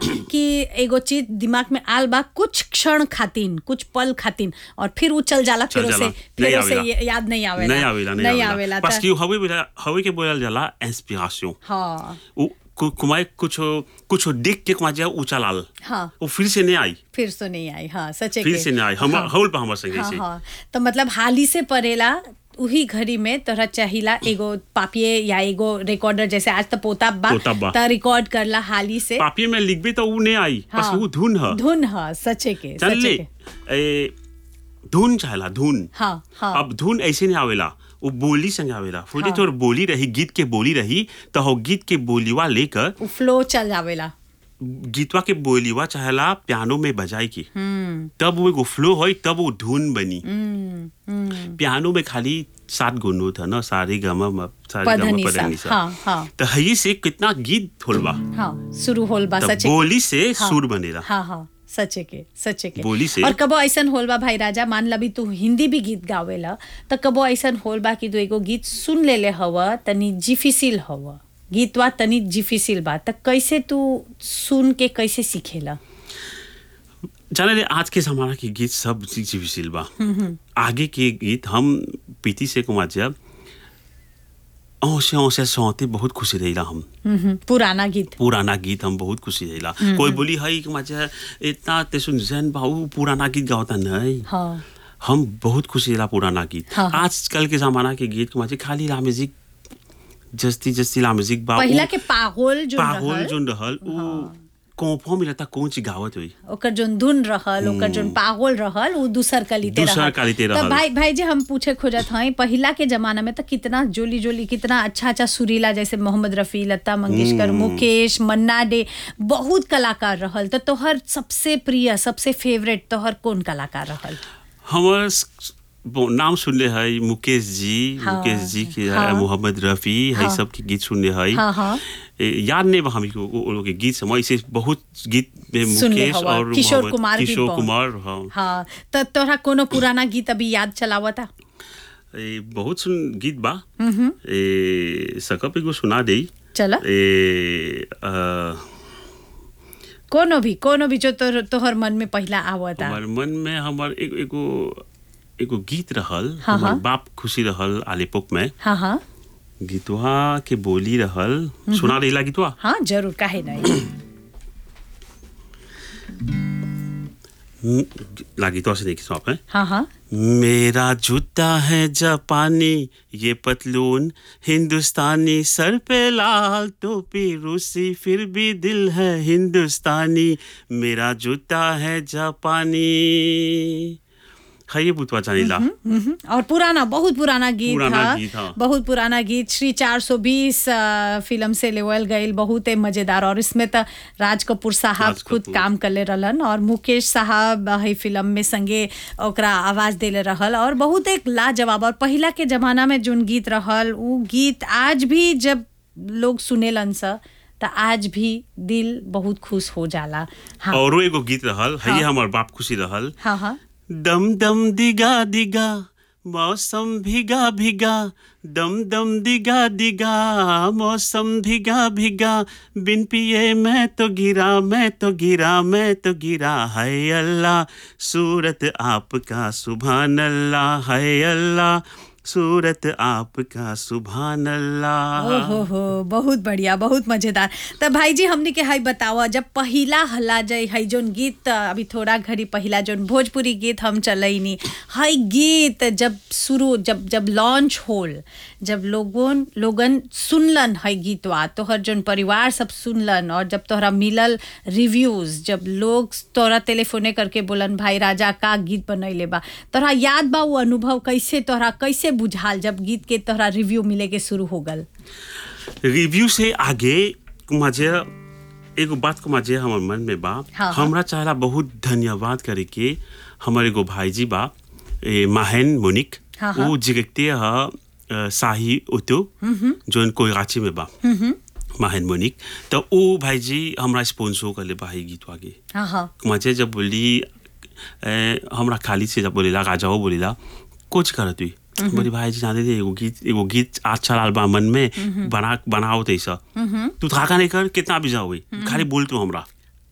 कि एगो चीज दिमाग में आल बा कुछ क्षण खातिन कुछ पल खातिन और फिर उ चल जाला चल फिर से जाला। फिर नहीं से आवेला। ये- याद नहीं आवेला नहीं आवेला नहीं नहीं आवेला आवेला parce त- que हवे बोला हवे के बोलल जाला इंस्पिरेशन हाँ उ कु- कुमाय कुछ कुछ देख के कुमाय ऊंचा लाल हाँ वो फिर से नहीं आई फिर से नहीं आई हाँ सचे फिर के से नहीं आई हम हाँ। हौल पर हमर संगे हाँ से हाँ तो मतलब हाली से परेला उही घड़ी में तोरा चाहिला एगो पापिये या एगो रिकॉर्डर जैसे आज तो पोता बा पोता बा। त रिकॉर्ड करला हाली से पापी में लिखबे तो उ नहीं आई बस हाँ। वो धुन है धुन ह सचे के चल सचे ले के ए, धुन चाहला धुन हाँ हाँ अब धुन ऐसे नहीं आवेला वो बोली संग आवेला फुली हाँ। तोर बोली रही गीत के बोली रही तो हो गीत के बोलीवा लेकर उ फ्लो चल जावेला गीतवा के बोलीवा चाहला पियानो में बजाई की हम्म तब वो एगो फ्लो होई तब वो धुन बनी हम्म हम्म पियानो में खाली सात गो नोट है ना सारे गमा म- सारे गमा पधनी सा पधनी सा हाँ हाँ तो हई से कितना गीत होल बा हाँ शुरू होल बा तब सचे के। बोली से हाँ। सुर बनेला हाँ हाँ सचे के सचे के बोली से- और कबो ऐसन होल बा भाई राजा मान ला भी तू हिंदी भी गीत गावेला त कबो ऐसन होल बा कि तू एगो गीत सुन लेले हवा तनी जिफिसिल हवा गीतवा तनी जिफिसिल बा त कैसे तू सुन के कैसे सीखेला जाने ले आज के जमाना के गीत सब जीविशील बा आगे के गीत हम पीती से कुमार जब औसे औसे सौते बहुत खुशी रहिला हम हम्म, पुराना गीत पुराना गीत हम बहुत खुशी रहिला कोई बोली हई कि मजा इतना ते सुन जैन बाबू पुराना गीत गावता नहीं हाँ हम बहुत खुशी रहिला पुराना गीत हाँ, हाँ। आजकल के जमाना के गीत कुमार खाली ला म्यूजिक जस्ती जस्ती ला म्यूजिक बा पहिला उ- के पागोल जो पागल रहल जोन रहल उ कोपो मिलता कौन ची गावत हुई ओकर जोन धुन रहल ओकर जोन पागल रहल उ दूसर कलिते दूसर रहल कलिते तो रहल। भाई भाई जी हम पूछे खोजत हई पहिला के जमाना में तो कितना जोली जोली कितना अच्छा अच्छा सुरीला जैसे मोहम्मद रफी लता मंगेशकर मुकेश मन्ना डे बहुत कलाकार रहल तो तोहर सबसे प्रिय सबसे फेवरेट तोहर कौन कलाकार रहल हमर स- वो नाम सुनले है मुकेश जी हाँ, मुकेश जी के है हाँ। मोहम्मद रफी है हाँ। सब के गीत सुनले है हाँ, हाँ। ए, याद नहीं बा हमको वो वो लोग के गीत समय ऐसे बहुत गीत में सुनले मुकेश हवा, और किशोर मोहम्मद- कुमार भी किशोर बहुत। कुमार हाँ हाँ तो तोहरा कोनो पुराना गीत अभी याद चलावता ए, बहुत सुन गीत बा ए सकप एगो सुना दे चला ए अ, कोनो भी कोनो भी जो तोहर तोहर मन में पहला आवता हमार मन में हमार एगो एगो एगो गीत रहल हाँ, हमार हाँ। बाप खुशी रहल आलेपुक में हाँ हाँ गीतवा के बोली रहल सुना रही गीतवा हाँ जरूर काहे नहीं लागी तो ऐसे देखी आप हैं हाँ हाँ मेरा जूता है जापानी ये पतलून हिंदुस्तानी सर पे लाल टोपी रूसी फिर भी दिल है हिंदुस्तानी मेरा जूता है जापानी है ये बुतवा जानीला मम्म, और पुराना बहुत पुराना गीत पुराना था गीत, हाँ। बहुत पुराना गीत श्री 420 अ, फिल्म से लेवल गईल बहुत ही मजेदार और इसमें तो राज कपूर साहब राज खुद कपूर। काम करले रहलन और मुकेश साहब है फिल्म में संगे ओकरा आवाज देले रहल और बहुत एक लाजवाब और पहिला के जमाना में जोन गीत रहल उ गीत आज भी जब लोग सुनेलन स त आज भी दिल बहुत खुश हो जाला हाँ और एगो गीत रहल है ये हाँ। हमार बाप खुशी रहल हाँ हाँ दम दम दिगा दिगा मौसम भिगा भिगा दम दम दिगा दिगा मौसम भिगा भिगा बिन पिए मैं तो गिरा मैं तो गिरा मैं तो गिरा है अल्लाह सूरत आपका सुभान अल्लाह है अल्लाह सूरत आपका सुभान अल्लाह ओहो हो बहुत बढ़िया बहुत मजेदार तो भाई जी हमने के हई बतावा जब पहिला हल्ला जाई हई जोन गीत अभी थोड़ा घड़ी पहिला जोन भोजपुरी गीत हम चलैनी हई गीत जब शुरू जब जब लॉन्च होल जब लोगन लोगन सुनलन हई गीतवा तोहर जोन परिवार सब सुनलन और जब तोहरा मिलल रिव्यूज जब लोग तोहरा टेलीफोने करके बोलन भाई राजा का गीत बनैले बा तोहरा याद बा वो अनुभव कैसे तोहरा कैसे बुझाल जब गीत के तोहरा रिव्यू मिले के शुरू हो गल रिव्यू से आगे मुझे एगो बात को मुझे हमार मन में बा हाँ, हाँ। हमरा चाहला बहुत धन्यवाद करे के हमारे एगो भाईजी बा ए, माहन मोनिक हाँ, हाँ। वो जिगते ह अ, शाही उतो जोन कोई रांची में बा माहन मोनिक तो वो भाईजी हमरा स्पॉन्सर कर ले भाई गीत आगे हाँ हाँ मुझे जब बोली ए, हमरा खाली से जब बोलेला राजाओ बोलेला कुछ कर तू बोली भाई जी जाने दे एगो गीत एगो गीत अच्छा लाल बा मन में बना बनाओ तैसा तू थाका नहीं कर कितना भी जाओ खाली बोल तू हमरा